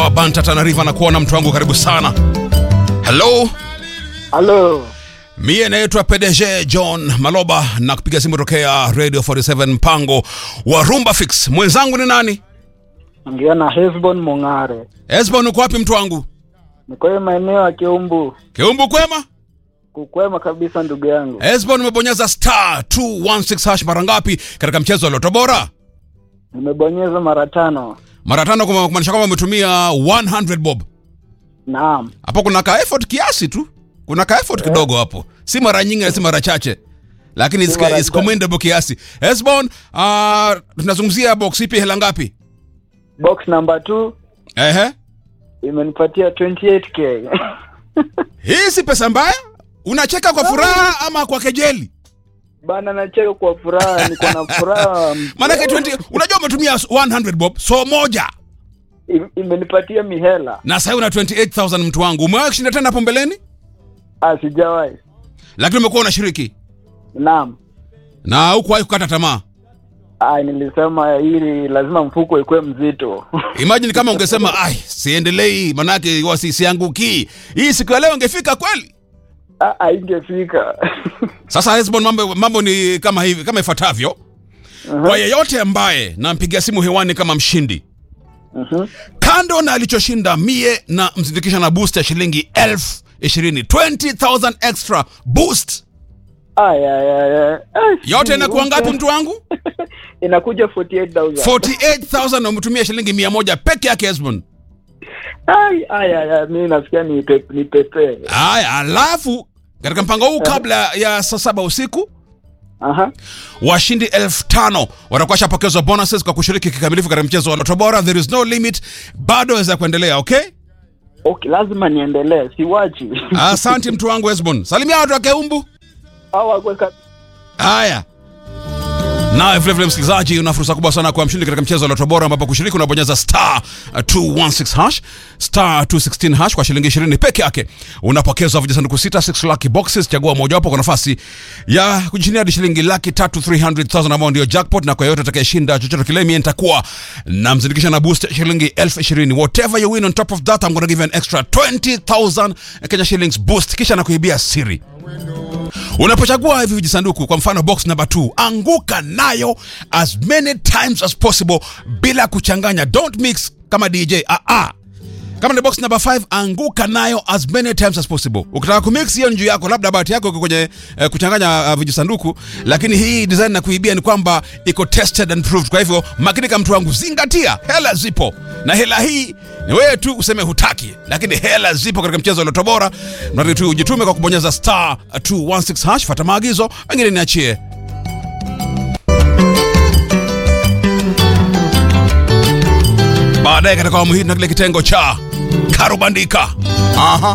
wa Banta Tana River na kuona mtu wangu karibu sana. Hello. Halo, Mie naitwa PDG John Maloba na kupiga simu tokea Radio 47 mpango wa Rumba Fix. Mwenzangu ni nani? ongea na Hesbon Mong'are. Esbon uko wapi mtu wangu? Niko hii maeneo ya Kiumbu, Kiumbu kwema? kukwema kabisa ndugu yangu. Esbon umebonyeza star 216 hash mara ngapi katika mchezo wa Loto Bora? Nimebonyeza mara tano. Mara tano kwa kumaanisha kwamba umetumia 100 bob. Naam, Hapo kuna ka effort kiasi tu. Kuna ka effort kidogo hapo. Si mara nyingi na si mara chache. Lakini Si it's, mara it's chache. commendable kiasi. Esbon, uh, tunazungumzia box ipi hela ngapi? box number 2 Ehe. imenipatia 28k. Hii si pesa mbaya? Unacheka kwa furaha ama kwa kejeli? Bana, nacheka kwa furaha, niko na furaha. Maanake 20 unajua umetumia 100 bob so moja Im- Imenipatia mihela. na sasa una 28000 mtu wangu. Umewahi kushinda tena hapo mbeleni? Ah, sijawahi. Lakini umekuwa unashiriki Naam. na hukuwahi kukata tamaa. Ah, nilisema hili lazima mfuko ikuwe mzito. Imagine kama ungesema ai, siendelei manake huwa si siangukii. Hii siku ya leo ingefika kweli. Ah, haingefika. Sasa Hesbon, mambo, mambo ni kama hivi kama ifuatavyo. Kwa yeyote ambaye nampigia simu hewani kama mshindi Mhm. kando na alichoshinda mie na msindikisha na boost ya shilingi elfu ishirini 20000 extra boost Ay, ay, ay, ay. Ay, yote inakuwa si- ngapi mtu wangu Inakuja 48000. 48000 na umetumia shilingi mia moja peke yake Esbon. Ai, ai, ai, ai, mimi nasikia ni pe, ni pepe. Haya, alafu katika mpango huu kabla ya saa saba usiku Aha. washindi elfu tano watakuwa washapokezwa bonuses kwa kushiriki kikamilifu katika mchezo wa Loto Bora. There is no limit, bado waweza kuendelea. Okay, Okay, lazima niendelee, siwachi. asante mtu wangu Esbon, salimia watu wa Keumbu. Au akwe ka- Haya, nawe vilevile msikilizaji, una fursa kubwa sana kwa mshindi katika mchezo wa Loto Bora, ambapo kushiriki unabonyeza star uh, 216 hash star 216 hash kwa shilingi 20 peke yake. Unapokezwa vijisanduku sita 6 lucky boxes, chagua mojawapo kwa nafasi ya kujishindia hadi shilingi laki tatu 300,000 ambao ndio jackpot, na kwa yoyote atakayeshinda chochote kile, mimi nitakuwa na mzindikisha na boost ya shilingi elfu ishirini. Whatever you win on top of that, I'm gonna give you an extra 20,000 Kenya shillings boost, kisha nakuibia siri Unapochagua hivi vijisanduku, kwa mfano box number 2, anguka nayo as many times as possible bila kuchanganya. Don't mix kama DJ. Ah ah. Kama ni box number 5, anguka nayo as many times as possible. Ukitaka kumix hiyo ni juu yako, labda bahati yako iko kwenye eh, kuchanganya uh, vijisanduku, lakini hii design na kuibia ni kwamba iko tested and proved. Kwa hivyo makinika, mtu wangu, zingatia, hela zipo, na hela hii ni wewe tu useme hutaki, lakini hela zipo katika mchezo wa Loto Bora. Mradi tu ujitume kwa kubonyeza star 216 hash, fuata maagizo, wengine niachie. Baadaye katika awamu hii tuna kile kitengo cha karubandika. Aha.